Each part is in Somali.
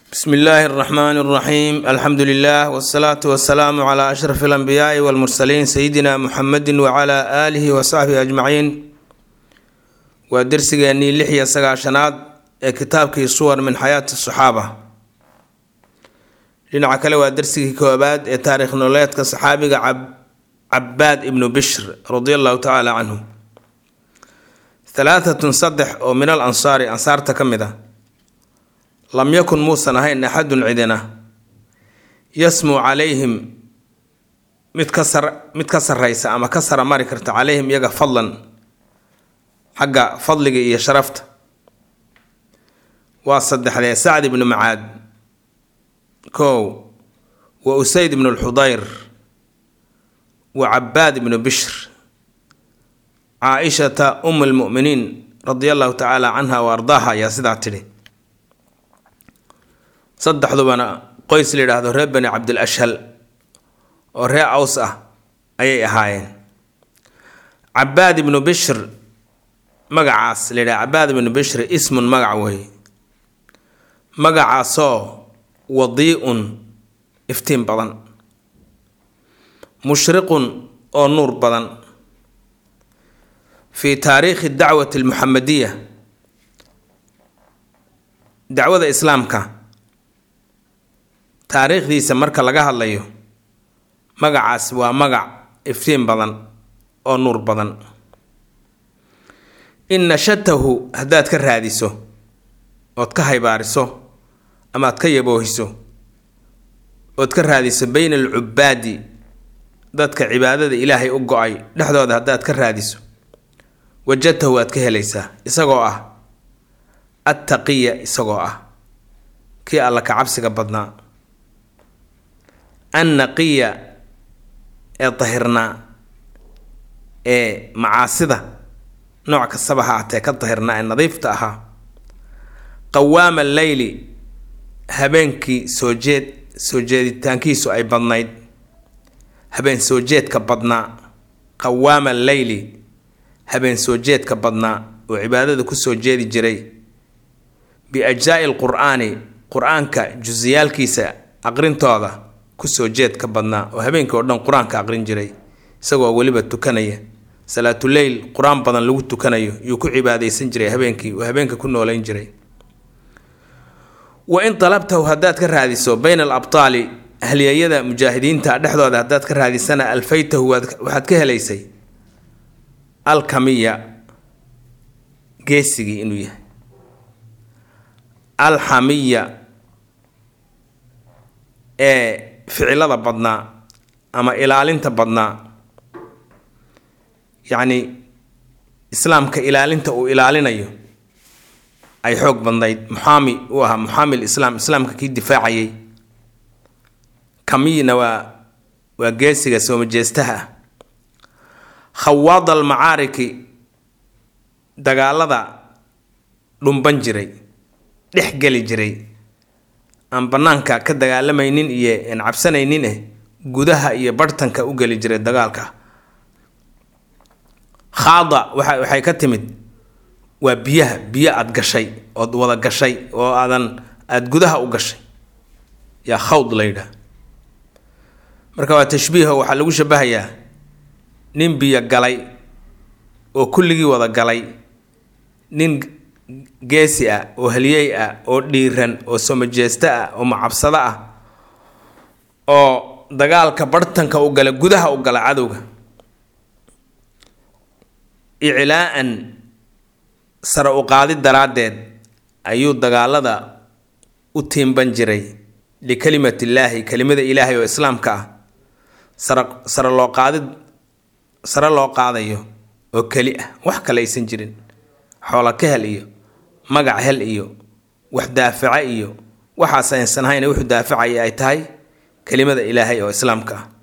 bsmi illaahi اraxmaan اraxiim alxamdu lilah wsalaatu wasalaamu cla ashraf اlanbiyaai wاlmursaliin sayidina muxamedi wcla aalihi wasaxbihi ajmaciin waa dersigeennii lix iyo sagaashanaad ee kitaabkii suwar min xayaati saxaaba dhinaca kale waa dersigii koobaad ee taarikh nololeedka saxaabiga cabaad ibnu bishr radi allahu tacaala canhu halaatatun saddex oo min al ansaari ansaarta ka mid a lam yakun muusan ahayn axadun cidina yasmuu calayhim mid ka sar mid ka sarraysa ama ka sara mari karta calayhim iyaga fadlan xagga fadliga iyo sharafta waa saddexdee sacd ibnu macaad kow wa usayd ibnu lxudayr wa cabaad ibnu bishr caa-ishata um lmu'miniin radia allahu tacaala canha wa ardaaha ayaa sidaa tidhi saddexdubana qoys la yidhaahdo reer bani cabdil ashhal oo ree aws ah ayay ahaayeen cabaad ibnu bishr magacaas la yidhaha cabaad ibnu bishr ismun magac wey magacaasoo wadii-un iftiin badan mushriqun oo nuur badan fii taariikhi dacwati almuxamadiya dacwada islaamka taariikhdiisa marka laga hadlayo magacaas waa magac iftiin badan oo nuur badan in nashatahu haddaad ka raadiso ood ka haybaariso ama ad ka yaboohiso ood ka raadiso bayna alcubaadi dadka cibaadada ilaahay u go-ay dhexdooda haddaad ka raadiso wajadtahu waad ka helaysaa isagoo ah attaqiya isagoo ah kii alla ka cabsiga badnaa annaqiya ee dahirnaa ee macaasida nooc kastaba ha atee ka dahirnaa ee nadiifta ahaa qawaama leyli habeenkii soo jeed soo jeeditaankiisu ay badnayd habeen soo jeedka badnaa qawaama leyli habeen soo jeedka badnaa oo cibaadada kusoo jeedi jiray biajzaai lqur-aani qur-aanka jusiyaalkiisa aqrintooda kusoo jeedka badnaa oo habeenkii oo dhan qur-aanka aqrin jiray isagoo weliba tukanaya salaatuleyl qur-aan badan lagu tukanayo yuu ku cibaadeysan jiray habeenkii oo habeenka ku nooleyn jiray wa in dalabtahu haddaad ka raadiso bayna alabtaali ahliyayada mujaahidiinta dhexdooda haddaad ka raadisana alfaytahu waxaad ka helaysay alkamiya geesigii inuu yahay alxamiya ee ficilada badnaa ama ilaalinta badnaa yacni islaamka ilaalinta uu ilaalinayo ay xoog badnayd muxaami uu ahaa muxaami lislaam islaamka kii difaacayay kamiyna waa waa geesiga soomajeestaha ah khawaad almacaariki dagaalada dhumban jiray dhex geli jiray aan bannaanka ka dagaalamaynin iyo aan cabsanaynin eh gudaha iyo barhtanka u geli jiray dagaalka khaada waa waxay ka timid waa biyaha biyo aada gashay ood wada gashay oo aadan aada gudaha u gashay yaa khawd la yidhaah marka waa tashbiiho waxaa lagu shabahayaa nin biyo galay oo kulligii wada galay nin geesi ah oo haliyey ah oo dhiiran oo somajeesto ah oo macabsado ah oo dagaalka barhtanka u gala gudaha u gala cadowga iclaa-an sare u qaadi daraaddeed ayuu dagaalada u tiimban jiray likalimati-illaahi kelimada ilaahay oo islaamka ah sare sare loo qaadid sare loo qaadayo oo keli ah wax kale aysan jirin xoola ka hel iyo magac hel iyo wax daafaca iyo waxaas aysan hayna wuxuu daafacaya ay tahay kelimada ilaahay oo islaamka ah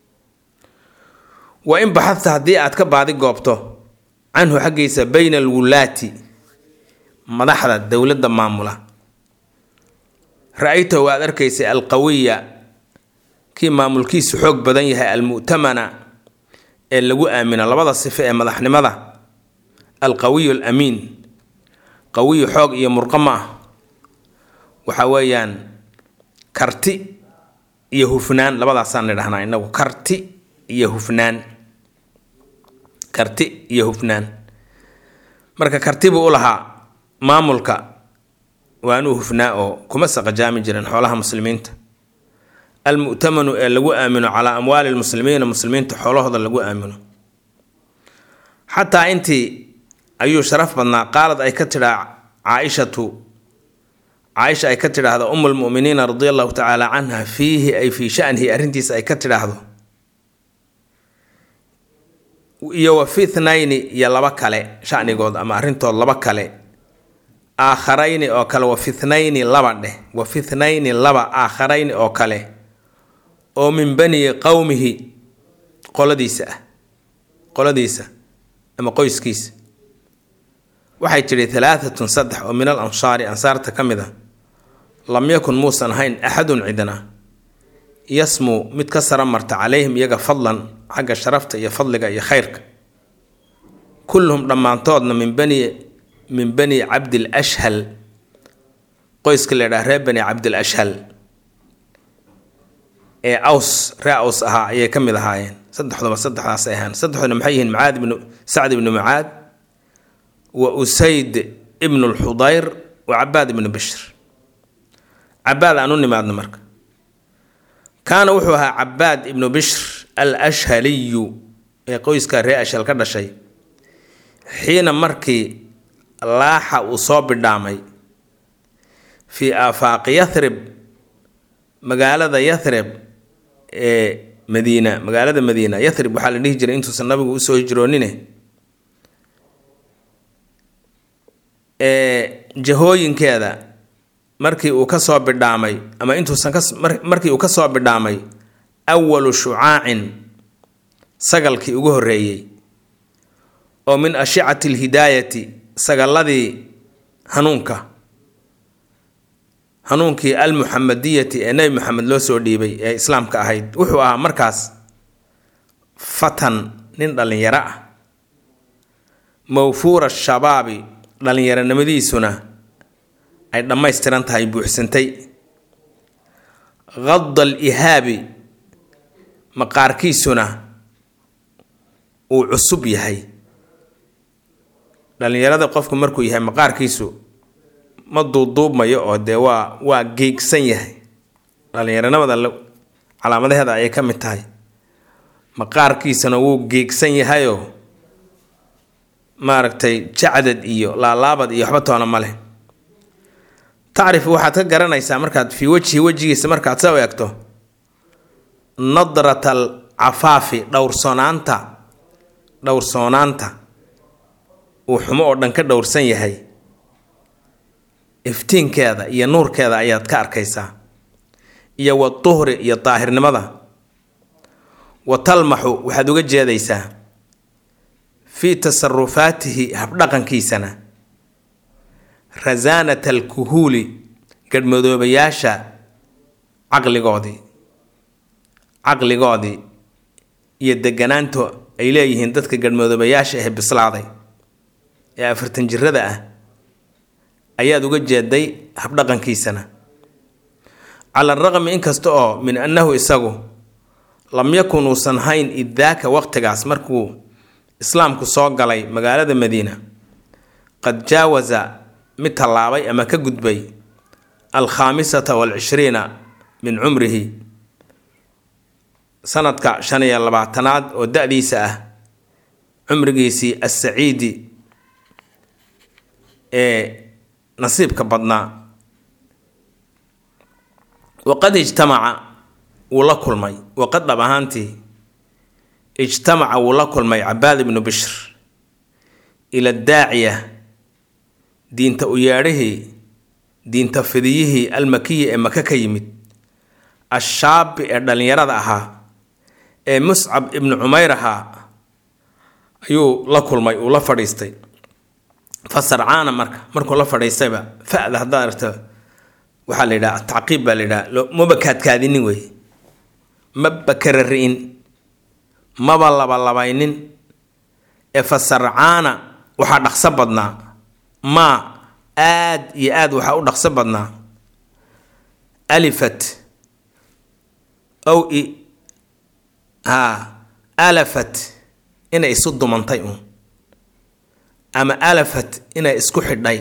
wa in baxadta haddii aad ka baadi goobto canhu xaggiisa bayna alwulaati madaxda dowladda maamula ra-aytahu waad arkaysay alqawiya kii maamulkiisu xoog badan yahay almu'tamana ee lagu aamino labada sifo ee madaxnimada alqawiyu alamiin qawiyu xoog iyo murqo ma ah waxa weeyaan karti iyo hufnaan labadaasaan nidhahnaa inagu karti iyo hufnaan karti iyo hufnaan marka karti buu u lahaa maamulka waa inuu hufnaa oo kuma saqajaami jirin xoolaha muslimiinta almu'tamanu ee lagu aamino calaa amwaali lmuslimiina muslimiinta xoolahooda lagu aamino xataa intii ayuu sharaf badnaa qaalad ay ka tidhaa caaishatu caaisha ay ka tidhaahdo umu lmuminiina radia allahu tacaala canha fiihi ay fii shanihi arrintiisa ay ka tidhaahdo iyo wa fi thnayni iyo laba kale shanigood ama arrintood laba kale aakharayni oo kale wa fi thnayni laba dheh wa fi thnayni laba aakharayni oo kale oo min bani qowmihi qoladiisa ah qoladiisa ama qoyskiisa waxay tidhi halaatatun saddex oo min al ansaari ansaarta ka mid a lam yakun muusan ahayn axadun cidna yasmuu mid ka sara marta calayhim iyaga fadlan xagga sharafta iyo fadliga iyo khayrka kulluhum dhammaantoodna min bani min bani cabdil ashhal qoyska la ydhaha reer bani cabdil ashhal ee aws ree aws ahaa ayay ka mid ahaayeen saddexduba saddexdaasay ahaan saddexduna maxay yihiin mucaad ibnu sacd ibnu mucaad wa usayd ibnu lxudayr wa cabaad ibnu bishr cabaad aan u nimaadno marka kaana wuxuu ahaa cabaad ibnu bishr al ashhaliyu ee qoyska ree ashhal ka dhashay xiina markii laaxa uu soo bidhaamay fii aafaaqi yathrib magaalada yathrib ee madiina magaalada madiina yathrib waxaa la dhihi jiray intuusan nabigu usoo hijroonine ee jahooyinkeeda markii uu kasoo bidhaamay ama intuusan markii uu kasoo bidhaamay awalu shucaacin sagalkii ugu horreeyey oo min ashicati alhidaayati sagaladii hanuunka hanuunkii almuxamadiyati ee nebi maxamed loo soo dhiibay ee islaamka ahayd wuxuu ahaa markaas fatan nin dhallinyaro ah mawfuura shabaabi dhallinyaronimadiisuna ay dhammaystiran tahay buuxsantay qada al ihaabi maqaarkiisuna uu cusub yahay dhallinyarada qofku markuu yahay maqaarkiisu ma duuduubmayo oo dee waa waa geegsan yahay dhallinyaronimada calaamadaheeda ayay ka mid tahay maqaarkiisana wuu geegsan yahayoo maaragtay jacdad iyo laalaabad iyo waxba toona ma leh tacrifu waxaad ka garanaysaa markaad fii wejhi wejigiisa markaad soo eegto nadrat al cafaafi dhowrsoonaanta dhowrsoonaanta uu xumo oo dhan ka dhowrsan yahay iftiinkeeda iyo nuurkeeda ayaad ka arkaysaa iyo wa tuhri iyo daahirnimada wa talmaxu waxaad uga jeedaysaa fii tasarufaatihi habdhaqankiisana rasaanat alkuhuuli gadhmadoobayaasha caqligoodii caqligoodii iyo deganaanto ay leeyihiin dadka gadhmadoobayaasha ah bislaaday ee afartan jirada ah ayaad uga jeeday habdhaqankiisana cala araqmi inkasta oo min annahu isagu lam yakun uusan hayn iddaaka waqtigaas markuu islaamku soo galay magaalada madiina qad jaawasa mid tallaabay ama ka gudbay alkhaamisata waalcishriina min cumrihi sanadka shan iyo labaatanaad oo da-diisa ah cumrigiisii assaciidi ee nasiibka badnaa waqad ijtamaca wuu la kulmay waqad dhab ahaantii ijtamaca wuu la kulmay cabaad ibnu bishr ila daaciya diinta u yeedhihii diinta fidiyihii almakiyi ee maka ka yimid ashaabi ee dhallinyarada ahaa ee muscab ibnu cumayr ahaa ayuu la kulmay uu la fadhiistay fa sarcaana marka markuu la fadhiistayba fa'da haddaad aragto waxaa la yidhaha atacqiib baa la yidhaha maba kaadkaadinin wey maba karari'in maba labalabaynin ee fa sarcaana waxaa dhaqso badnaa maa aad iyo aad waxaa u dhaqso badnaa alifat ow i haa alafat inay isu dumantay uun ama alafat inay isku xidhay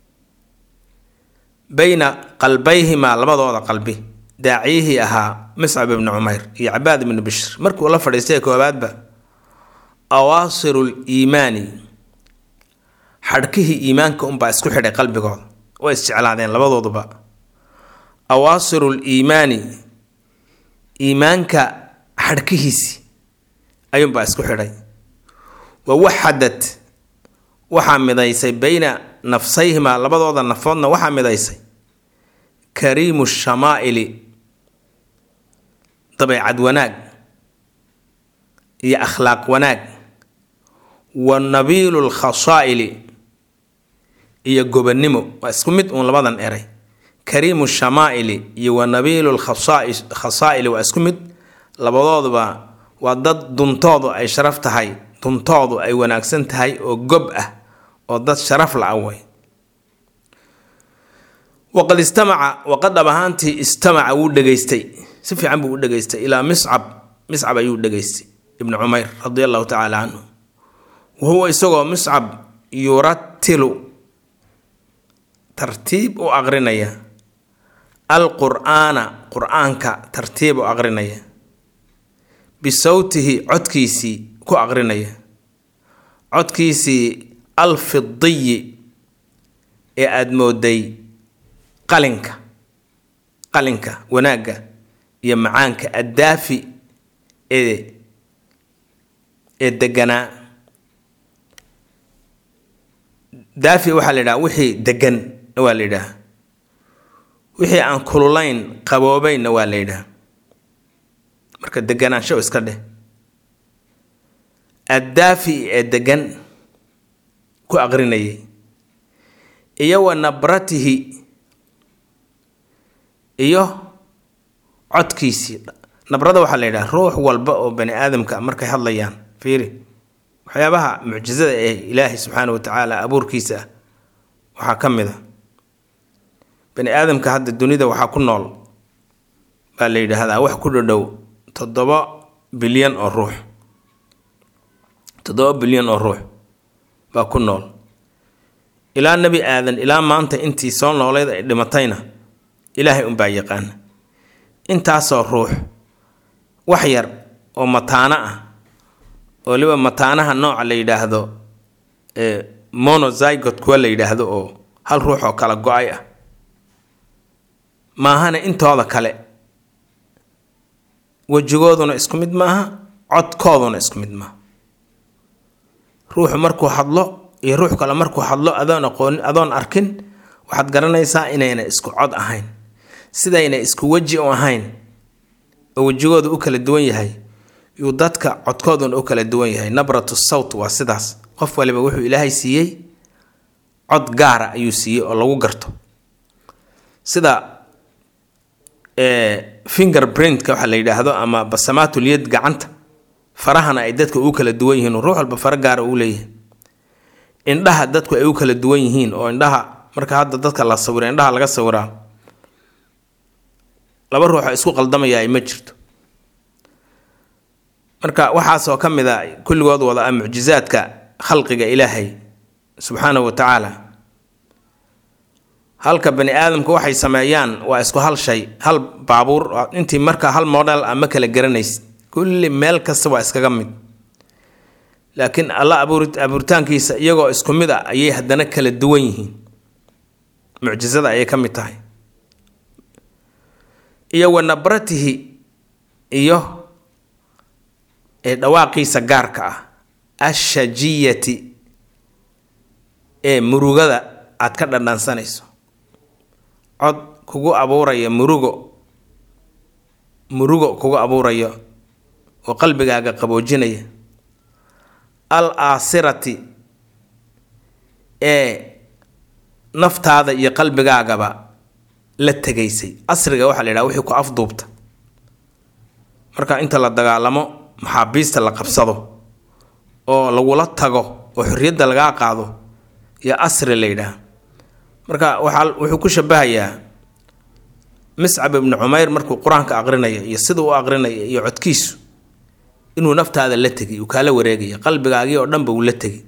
bayna qalbayhimaa labadooda qalbi daaciyihii ahaa miscab ibni cumayr iyo cabaad ibni bishr markuu la fadhiistay koowaadba awaasiru liimaani xadhkihii iimaanka unbaa isku xidhay qalbigooda way isjeclaadeen labadooduba awaasiru liimaani iimaanka xadhkihiisi ayuunbaa isku xidhay wa waxadad waxaa midaysay bayna nafsayhimaa labadooda nafoodna waxaa midaysay kariimu shamaa'ili dabeecad wanaag iyo akhlaaq wanaag wa nabiilu lkhasaa'ili iyo gobannimo waa isku mid uun labadan eray kariimu shamaa'ili iyo wa nabiilu lkhasaa'ili waa isku mid labadooduba waa dad duntoodu ay sharaf tahay duntoodu ay wanaagsan tahay oo gob ah oo dad sharaf la away waqad istamaca waqad dhab ahaantii istamaca wuu dhegaystay si fiican buu u dhegaystay ilaa miscab miscab ayuu dhegaystay ibnu cumayr radi allahu tacaala canhu wahuwa isagoo miscab yuratilu tartiib u aqrinaya alqur'aana qur-aanka tartiib u aqrinaya bisawtihi codkiisii ku aqrinaya codkiisii alfidiyi ee aada mooday qalinka qalinka wanaagga iyo macaanka addaafi ee ee deganaa daafi waxaa la yidhaha wixii degan waa la yidhaha wixii aan kululayn qaboobaynna waa la yidhaha marka deganaansho iska dheh addaafi ee degan ku aqrinayay iyo wa nabratihi iyo codkiisii nabrada waxaa la yidhaha ruux walba oo bani aadamka markay hadlayaan fiiri waxyaabaha mucjizada ee ilaahay subxaana wa tacaala abuurkiisa ah waxaa ka mid a bani aadamka hadda dunida waxaa ku nool baa la yidhaahdaa wax ku dhodhow toddoba bilyan oo ruux toddoba bilyan oo ruux baa ku nool ilaa nebi aadan ilaa maanta intii soo nooleyd ay dhimatayna ilaahay unbaa yaqaana intaasoo ruux wax yar oo mataano ah oo waliba mataanaha nooca la yidhaahdo monozygot kuwa la yidhaahdo oo hal ruux oo kala go-ay ah maahana intooda kale wejigooduna isku mid maaha codkooduna isku mid maaha ruuxu markuu hadlo iyo ruux kale markuu hadlo adoon aqoonin adoon arkin waxaad garanaysaa inayna isku cod ahayn sidayna isku weji u ahayn oo wejigooda u kala duwan yahay yuu dadka codkooduna u kala duwan yahay nabratu sawt waa sidaas qof waliba wuxuu ilaahay siiyey cod gaara ayuu siiyey oo lagu garto sida finger printka waxa la yidhaahdo ama basamaatul yad gacanta farahana ay dadka u kala duwan yihiin ruux walba faro gaara uu leeyahay indhaha dadku ay u kala duwan yihiin oo indhaha marka hadda dadka la sawira indhaha laga sawiraa laba ruuxoo isku qaldamayaa ma jirto marka waxaasoo ka mid a kulligood wada ah mucjizaadka khalqiga ilaahay subxaanahu wa tacaala halka bani aadamku waxay sameeyaan waa isku hal shay hal baabuur intii marka hal model a ma kala garanaysid kulli meel kasta waa iskaga mid laakiin alla abuuritaankiisa iyagoo isku mid a ayay haddana kala duwan yihiin mucjizada ayay ka mid tahay iyo wa nabratihi iyo ee dhawaaqiisa gaarka ah ashajiyati ee murugada aad ka dhandhansanayso cod kugu abuuraya murugo murugo kugu abuurayo oo qalbigaaga qaboojinaya al aasirati ee naftaada iyo qalbigaagaba la tegaysay asriga waxaa la yidhaha wixii ku afduubta marka inta la dagaalamo maxaabiista la qabsado oo lagula tago oo xorriyadda lagaa qaado iyo asri la yidhaah marka waxaa wuxuu ku shabahayaa miscab ibnu cumayr markuu qur-aanka aqrinayo iyo sida u aqrinayo iyo codkiisu inuu naftaada la tegay uu kaala wareegaya qalbigaagii oo dhanba uu la tegay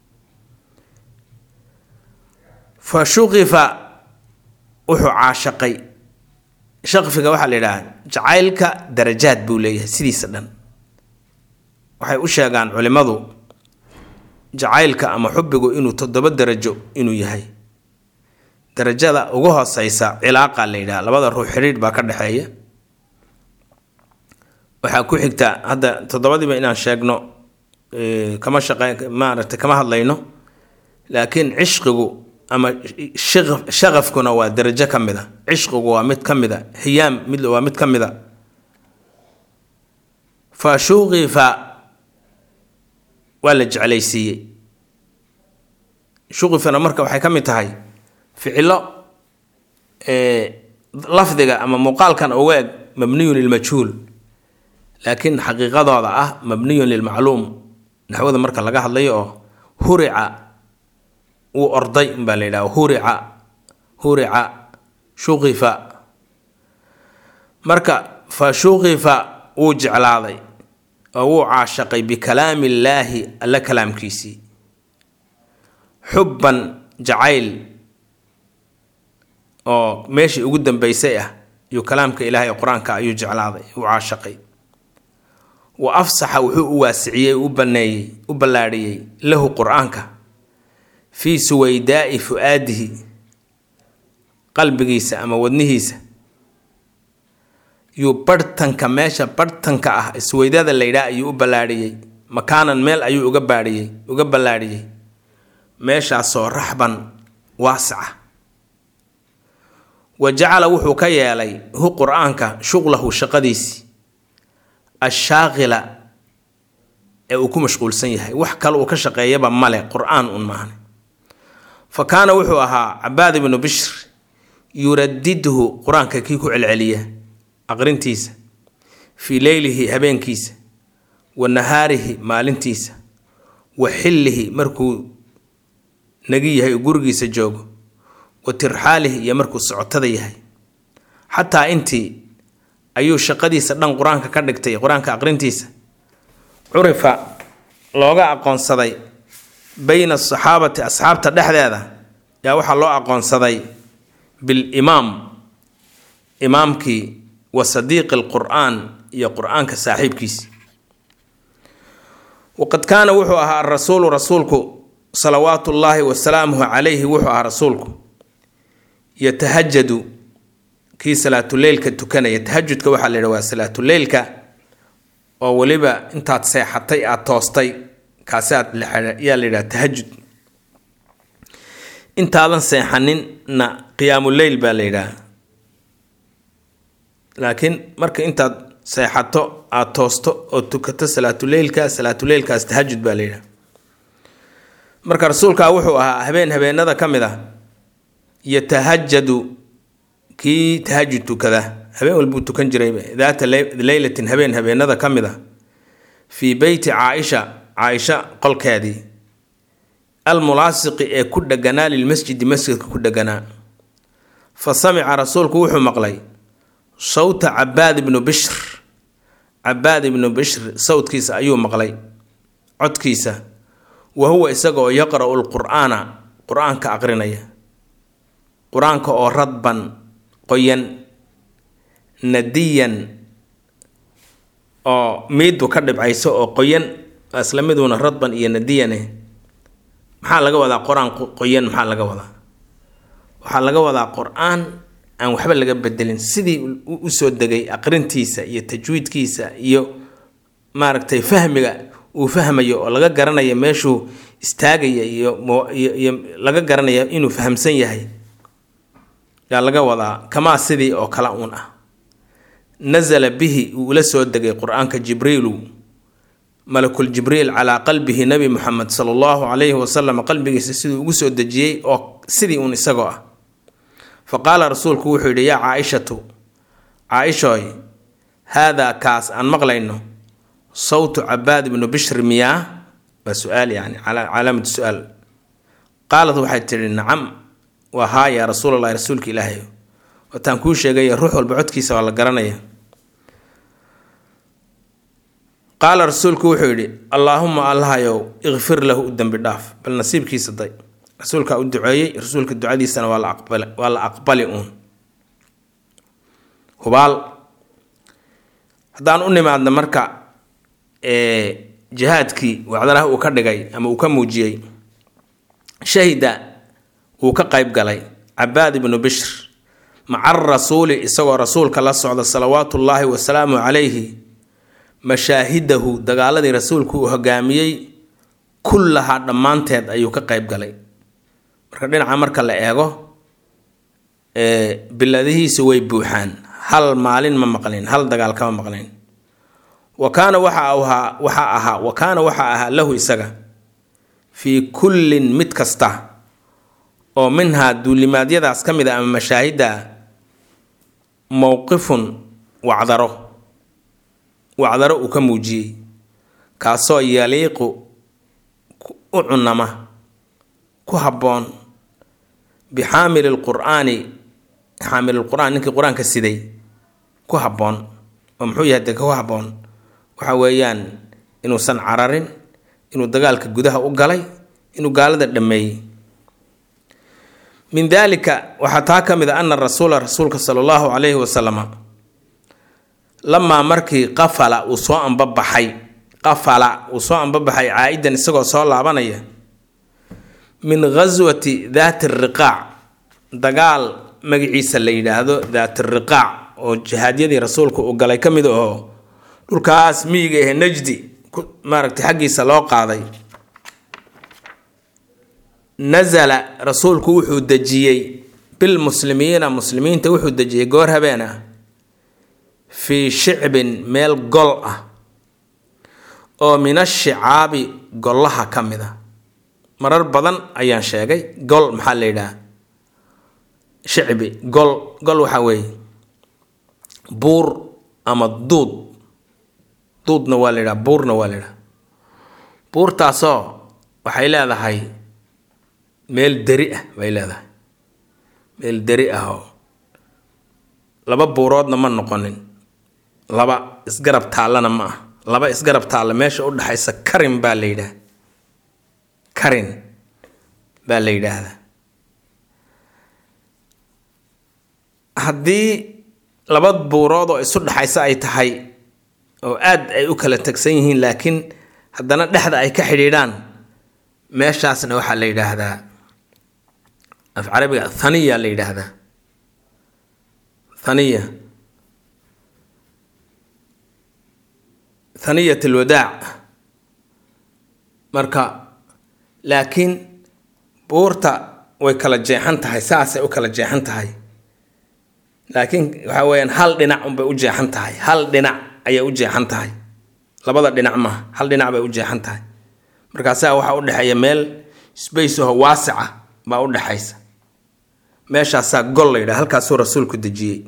fa shuqifa wuxuu caashaqay shaqfiga waxaa la yidhaha jacaylka darajaad buu leeyahay sidiisa dhan waxay u sheegaan culimmadu jacaylka ama xubbigu inuu toddoba darajo inuu yahay darajada ugu hooseysa cilaaqa la yidhaha labada ruux xidhiidh baa ka dhexeeya waxaa ku xigta hadda toddobadiiba inaan sheegno kama shaqe maaragtay kama hadlayno laakiin cishqigu ama shaqafkuna waa darajo ka mid a cishqigu waa mid ka mid a hiyaam mid waa mid ka mid a fa shuqifa waa la jeclaysiiyey shuqifana marka waxay ka mid tahay ficilo lafdiga ama muuqaalkan uga eg mabniyun lilmajhuul laakiin xaqiiqadooda ah mabniyun lilmacluum naxwada marka laga hadlayo oo hurica wuu orday baa la yidhaha hurica hurica shuqifa marka fa shuqifa wuu jeclaaday oo wuu caashaqay bikalaami illaahi alla kalaamkiisii xubban jacayl oo meeshii ugu dambeysay ah iyo kalaamka ilaahay qur-aanka ayuu jeclaaday uu caashaqay wa afsaxa wuxuu u waasiciyey u baneeyey u ballaadhiyey lahu qur-aanka fii suwaydaa'i fu-aadihi qalbigiisa ama wadnihiisa yuu barhtanka meesha barhtanka ah suwaydada la yidhaah ayuu u ballaadhiyey makaanan meel ayuu uga baadhiyey uga ballaadhiyey meeshaasoo raxban waasica wa jacala wuxuu ka yeelay hu qur-aanka shuqlahu shaqadiisii ashaaqila ee uu ku mashquulsan yahay wax kale uu ka shaqeeyaba male qur-aan un maahne fa kaana wuxuu ahaa cabaad ibnu bishr yuradidhu qur-aanka kii ku celceliya aqrintiisa fii leylihi habeenkiisa wa nahaarihi maalintiisa wa xillihi markuu nagi yahay gurigiisa joogo wa tirxaalihi iyo markuu socotada yahay xataa intii ayuu shaqadiisa dhan qur-aanka ka dhigtay qur-aanka aqrintiisa curifa looga aqoonsaday bayna asaxaabati asxaabta dhexdeeda yaa waxaa loo aqoonsaday bilimaam imaamkii wa sadiiqi alqur-aan iyo qur-aanka saaxiibkiisi waqad kaana wuxuu ahaa arasuulu rasuulku salawaatu ullaahi wasalaamuhu calayhi wuxuu ahaa rasuulku yatahajadu kii salaatuleylka tukanaya tahajudka waxaa la yidha waa salaatuleylka oo weliba intaad seexatay aada toostay kaasi aad yaa la yidhaha tahajud intaadan seexaninna qiyaamuleyl baa la yidhaha laakiin marka intaad seexato aada toosto oo tukato salaatuleylka salaatuleylkaas tahajud baa la yidhaha marka rasuulkaa wuxuu ahaa habeen habeenada ka mid ah yatahajadu kii tahajud tukada habeen walbuu tukan jirayba daata leylatin habeen habeenada ka mid a fii beyti caaisha caaisha qolkeedii almulaasiqi ee ku dheganaa lilmasjidi masjidka ku dheganaa fa samica rasuulku wuxuu maqlay sawta cabaad ibnu bishr cabaad ibnu bishr sawdkiisa ayuu maqlay codkiisa wa huwa isagaoo yaqra'u lqur'aana qur-aanka aqrinaya qur-aanka oo radban qoyan nadiyan oo miidu ka dhibcayso oo qoyan isla miduuna radban iyo nadiyane maxaa laga wadaa qur-aan qoyan maxaa laga wadaa waxaa laga wadaa qur-aan aan waxba laga bedelin sidii usoo degay aqrintiisa iyo tajwiidkiisa iyo maaragtay fahmiga uu fahmayo oo laga garanayo meeshuu istaagaya iyo iyo laga garanaya inuu fahamsan yahay yaa laga wadaa kamaa sidii oo kale uun ah nasala bihi uu ula soo degay qur-aanka jibriilu malakul jibriil calaa qalbihi nabi muxamed sala allahu calayhi wasalam qalbigiisa siduu ugu soo dejiyey oo sidii uun isagoo ah fa qaala rasuulku wuxuu yidhi yaa caaishatu caaishooy haadaa kaas aan maqlayno sawtu cabaad ibnu bishri miyaa waa su-aal yani calaamatu su-aal qaalad waxay tidhi nacam waa haa yaa rasuulalahi rasuulka ilaahay wataan kuu sheegaya ruux walba codkiisa waa la garanaya qaala rasuulku wuxuu yidhi allaahuma allahayow ikfir lahu u dembi dhaaf bal nasiibkiisa day rasuulkaa u duceeyey rasuulka ducadiisana waa la aqbali waa la aqbali uun hubaal haddaan u nimaadna marka jihaadkii wacdanaha uu ka dhigay ama uu ka muujiyey shahida wuu ka qayb galay cabaad ibnu bishr maca rasuuli isagoo rasuulka la socda salawaatu ullaahi wasalaamu calayhi mashaahidahu dagaaladii rasuulku uu hogaamiyey kullahaa dhammaanteed ayuu ka qayb galay marka dhinaca marka la eego biladihiisu way buuxaan hal maalin ma maqlin hal dagaal kama maqlin wa kaana waxa ahaa waxaa ahaa wa kaana waxaa ahaa lahu isaga fii kullin mid kasta oo minhaa duulimaadyadaas ka mid a ama mashaahidda mowqifun wacdaro wacdaro uu ka muujiyey kaasoo yaliiqu u cunama ku habboon bixaamili lqur'aani xaamililqur'aan ninkii qur-aanka siday ku habboon oo muxuu yahay dee ku habboon waxa weeyaan inuusan cararin inuu dagaalka gudaha u galay inuu gaalada dhammeeyey min daalika waxaa taa ka mid a ana rasuula rasuulka sala allahu calayhi wasalama lamaa markii qafala uu soo ambabaxay qafala uu soo ambabaxay caa-idan isagoo soo laabanaya min ghaswati daati riqaac dagaal magaciisa la yidhaahdo daati riqaac oo jihaadyadii rasuulka uu galay ka mid aho dhulkaas miyiga ahe najdi maaragtay xaggiisa loo qaaday nasala rasuulku wuxuu dejiyey bilmuslimiina muslimiinta wuxuu dejiyey goor habeen ah fii shicbin meel gol ah oo min ashicaabi gollaha ka mid a marar badan ayaan sheegay gol maxaa la yidhaha shicbi gol gol waxaa weeye buur ama duud duudna waa la yidhaha buurna waa la yidhaha buurtaasoo waxay leedahay meel deri ah bay leedahay meel deri ah oo laba buuroodna ma noqonin laba isgarab taallana ma ah laba isgarab taalla meesha u dhexaysa karin baa la yidhaha karin baa la yidhaahdaa haddii laba buurood oo isu dhexaysa ay tahay oo aad ay u kala tegsan yihiin laakiin haddana dhexda ay ka xidhiidhaan meeshaasna waxaa la yidhaahdaa af carabiga thaniya la yidhaahdaa thaniya thaniyat alwadaac marka laakiin buurta way kala jeexan tahay saasay u kala jeexan tahay laakiin waxaa weyaan hal dhinac unbay u jeexan tahay hal dhinac ayay u jeexan tahay labada dhinac maaha hal dhinac bay u jeexan tahay markaasaa waxaa u dhexeeya meel space aho waasica baa u dhexaysa meeshaasaa gol la yidhaha halkaasuu rasuulku dejiyey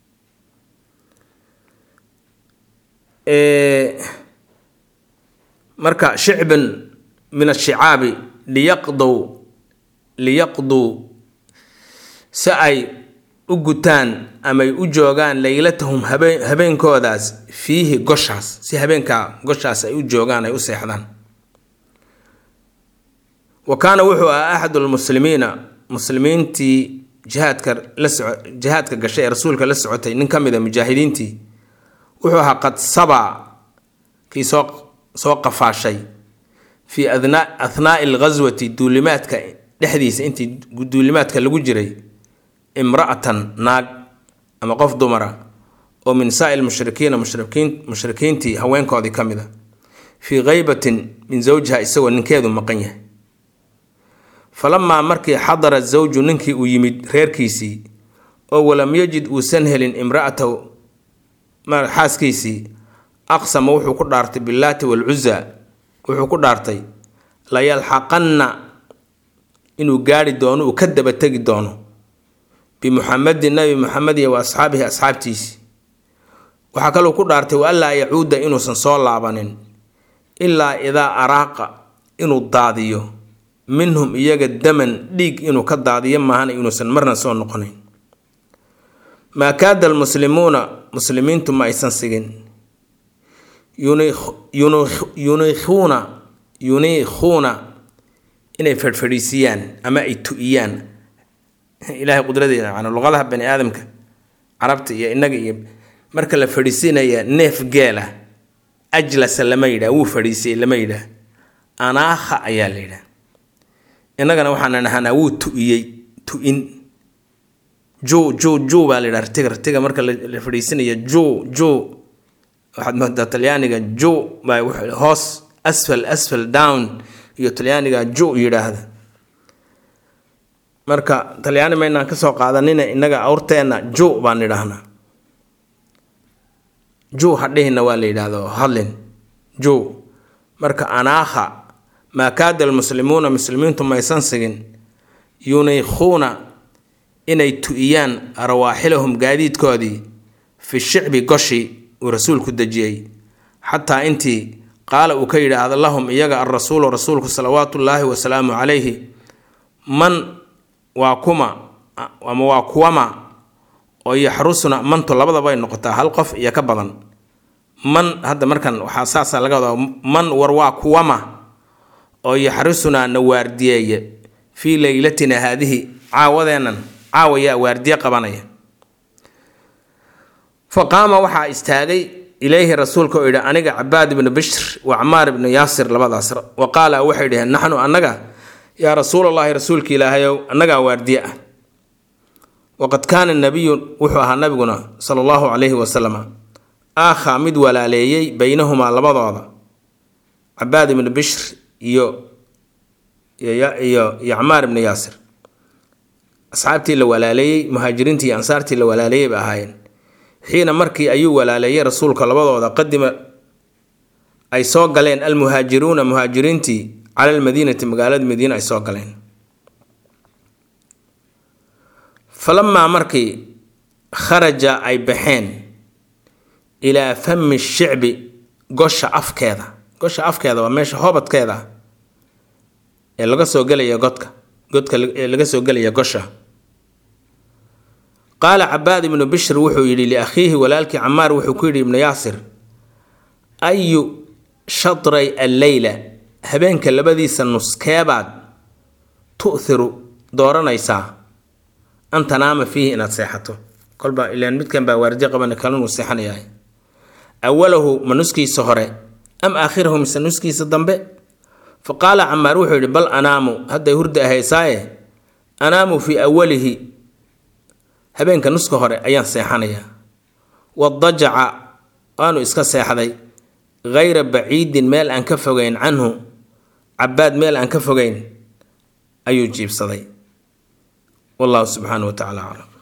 marka shicbin min ashicaabi liyaqdow liyaqduu si ay u gutaan amay u joogaan leylatahum habeen habeenkoodaas fiihi goshaas si habeenkaa goshaas ay u joogaan ay u seexdaan wa kaana wuxuu ahaa axadu lmuslimiina muslimiintii jihaadka la soco jihaadka gashay ee rasuulka la socotay nin ka mid a mujaahidiintii wuxuu ahaa qad sabaa kii soo soo qafaashay fii athnaai alghaswati duulimaadka dhexdiisa intii duulimaadka lagu jiray imra'atan naag ama qof dumara oo min saa'il mushrikiina mushrikiin mushrikiintii haweenkoodii ka mid a fii khaybatin min zawjiha isagoo ninkeedu maqan yahay falamaa markii xadara zawju ninkii uu yimid reerkiisii oo walam yajid uusan helin imra'atahu xaaskiisii aqsama wuxuu ku dhaartay billaati walcuza wuxuu ku dhaartay layalxaqanna inuu gaari doono uu ka daba tegi doono bimuxamedin nabi muxamed iyo wa asxaabihi asxaabtiisii waxaa kaluu ku dhaartay wa anlaa yacuuda inuusan soo laabanin ilaa idaa araaqa inuu daadiyo minhum iyaga daman dhiig inuu ka daadiyo maahan inuusan marna soo noqonayn maa kaada almuslimuuna muslimiintu ma aysan sigin yuniikhuuna yuniikhuuna inay fadhfadhiisiyaan ama ay tu-iyaan ilaahay qudradeeda macnaa luqadaha bani aadamka carabta iyo innaga iyo marka la fadhiisinaya neef geela ajlasa lama yidhah wuu fadhiisiyey lama yidhaah anaakha ayaa la yidhaah innagana waxaana nahanaa wuu tu-iyey tu-in ju ju ju baa la yidhaha rtiga rtiga marka la fadhiisinaya ju ju waxaad moodaa talyaaniga ju baa hoos asfal asfal down iyo talyaaniga ju yidhaahda marka talyaani maynaan kasoo qaadanina innaga awrteenna ju baan idhaahnaa ju hadhihina waa la yidhaahdo hadlin ju marka anaakha maa kaada almuslimuuna muslimiintu maysan sigin yuniikhuuna inay tu-iyaan rawaaxilahum gaadiidkoodii fi shicbi goshi uu rasuulku dejiyey xataa intii qaala uu ka yidhaahdo lahum iyaga alrasuulu rasuulku salawaatu ullaahi wasalaamu calayhi man waa kuma ama waa kuwama oo yaxrusuna mantu labadabay noqotaa hal qof iyo ka badan man hadda markan waxaa saasaa laga wadaa man war waa kuwama oo yaxrusunaa na waardiyeeya fii leylatina haadihi caawadeennan caawayaa waardiye qabanaya fa qaama waxaa istaagay ilayhi rasuulka oo yidhi aniga cabaad ibnu bishr wa camaar ibnu yaasir labadaas wa qaala waxay dhaheen naxnu annaga yaa rasuulallaahi rasuulka ilaahayow annagaa waardiye ah waqad kaana nabiyu wuxuu ahaa nabiguna sala allahu calayhi wasalam aakhaa mid walaaleeyey baynahumaa labadooda cabaad ibnu bishr iyo iyo iyo camaar ibnu yaasir asxaabtii la walaaleeyey muhaajiriintii iyo ansaartii la walaaleeyey ba ahaayeen xiina markii ayuu walaaleeyey rasuulka labadooda qadima ay soo galeen almuhaajiruuna muhaajiriintii cala almadiinati magaalada madiina ay soo galeen falamaa markii kharaja ay baxeen ilaa fami shicbi gosha afkeeda gosha afkeeda waa meesha hoobadkeeda ee laga soo gelaya godka godka ee laga soo gelaya gosha qaala cabaad ibnu bishr wuxuu yidhi liakhiihi walaalkii camaar wuxuu ku yidhi ibnu yaasir ayu shatray alleyla habeenka labadiisa nuskeebaad tu'hiru dooranaysaa an tanaama fiihi inaad seexato kolba ilaan midkan baa waardi qabana kalanuu seexanayahay awalahu ma nuskiisa hore am aakhirahu mise nuskiisa dambe fa qaala camaar wuxuu yidhi bal anaamu hadday hurda ahaysaaye anaamu fii awalihi habeenka nuska hore ayaan seexanayaa wadajaca waanu iska seexday hayra baciidin meel aan ka fogeyn canhu cabaad meel aan ka fogeyn ayuu jiibsaday wallahu subxaanahu wa tacala aclam